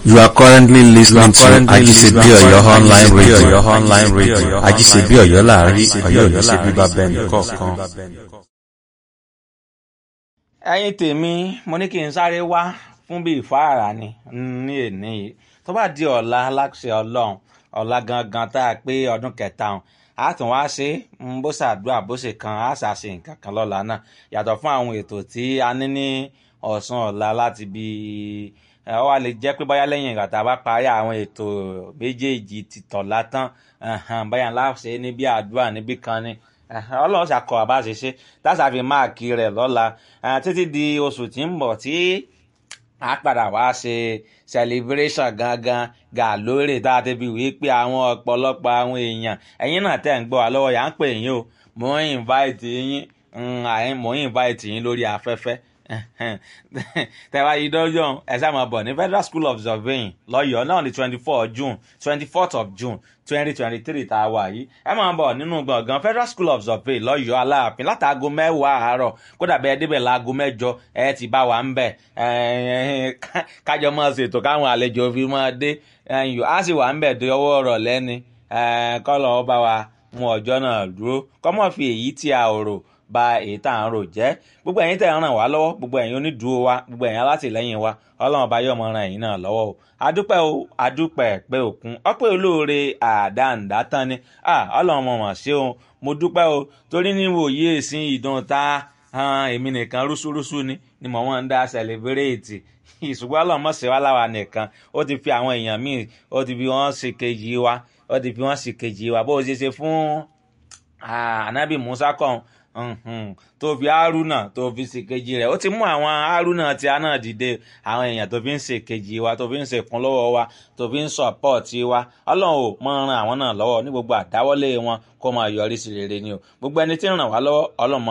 You are currently listening to currently Ajisebi listening to Oyo online Ajisebi radio. Oyo online radio. Ajisebi Oyo láàrin Ajisebi Ọ̀yọ́ Oyo ní ṣe bíbá láàrin, bẹ́ẹ̀ Ọ̀yọ́ ní ṣe nìkọ̀ọ̀kan. bíbá bẹ́ẹ̀ nìkọ̀ọ̀kan. ẹ̀yin tèmi mo ní kí n sáré wá fún bíi ìfáàrà ni ní èní yìí tó bá di ọ̀la aláṣẹ ọlọ́run ọ̀la gangan tá a pé ọdún kẹta ọ̀hún a tún wá ṣe ń bó ṣàdúrà bó ṣe kan a ṣàṣe nǹkan kan lọ́la náà yàtọ̀ fún àwọn ètò tí a ní ní ọ̀sán ọ̀la láti bí ẹ wá lè jẹ́ pé báyá lẹ́yìn ìgbà tá a bá parí àwọn ètò méjèèjì ti tọ̀la tán ẹ̀hẹ̀n, báyà ńlá ṣe níbi àdúrà níbí kan ni ẹ̀hẹ̀n, ọlọ́run ṣàkọ àbá ṣe ṣe táṣà fi máàkì rẹ̀ lọ́la ẹ̀, títí di oṣù tí ń bọ̀ tí a padà wá ṣe celebration gangan gà lórí tá a ti fi wí pé àwọn ọ̀pọ̀lọpọ̀ àwọn èèyàn ẹ̀yin náà tẹ̀ ń gbọ́ wa lọ́wọ́ yà ń pè yín o mò ń invite yín mm, àyìn- mò ń invite yín lórí afẹ́fẹ́ tẹ̀wá yìí dọ́jọ́ ẹ sáà máa bọ̀ ní federal school of surveying lọ́yọ̀ọ́ náà ní twenty four june twenty fourth of june twenty twenty three tá a wà yìí ẹ máa bọ̀ nínú gbọ̀ngàn federal school of surveying lọ́yọ̀ọ́ aláàfin látàgọ́ mẹ́wàá àárọ̀ kódà bẹ́ẹ̀ débẹ̀ láago mẹ́jọ ẹ ti bá wa ń bẹ̀ ẹ, ká- kájọ máa ṣètò káwọn àlejò fi máa dé ẹyìn á sì wà ń bẹ̀ dé ọwọ́ ọ̀rọ̀ lẹ́ni kọ́lọ̀ ọ bá wa mú ọjọ́ náà dúró kọ́mọ̀ fi èyí tí a ò rò ba èyí tá à ń rò jẹ́ gbogbo ẹ̀yin tẹ̀ ń ràn wá lọ́wọ́ gbogbo ẹ̀yin onídùúró wa gbogbo ẹ̀yin alátìlẹ́yìn wa ọlọ́run ọba yóò mọ ran ẹ̀yin náà lọ́wọ́ o adúpẹ́ o adúpẹ́ pé òkun ọpẹ́ olóore àdáǹdá tán ni Ah, ọlọ́run mọ̀ mọ̀ ṣé o mo dúpẹ́ o torí ní wòye ìsìn ìdùn ta han, èmi nìkan rúṣúrúṣú ni ni mò ń dá sẹlẹbírẹ́ẹ̀tì ìṣùgbọ́n ọlọ́run mọ̀ ṣe wá láwa nìkan ó ti fi àwọn èèyàn míì ó ti fi wọ́n ṣe kejì wa ó ti fi wọ́n ṣe kejì wa bó o ṣe ṣe fún Ah, anabi musa kan mhm, tó fi haruna tó fi ṣèkejì rẹ̀ ó ti mú àwọn haruna tí a náà dìde àwọn èèyàn tó fi ń ṣèkejì wa tó fi ń ṣèkún lọ́wọ́ wa tó fi ń sọ̀pọ̀tì wa ọlọ́run ò mọ ran àwọn náà lọ́wọ́ ní gbogbo àdáwọ́lé wọn kó máa yọrí sí rere ni o gbogbo ẹni tí ń ràn wá lọ́wọ́ ọlọ́run mọ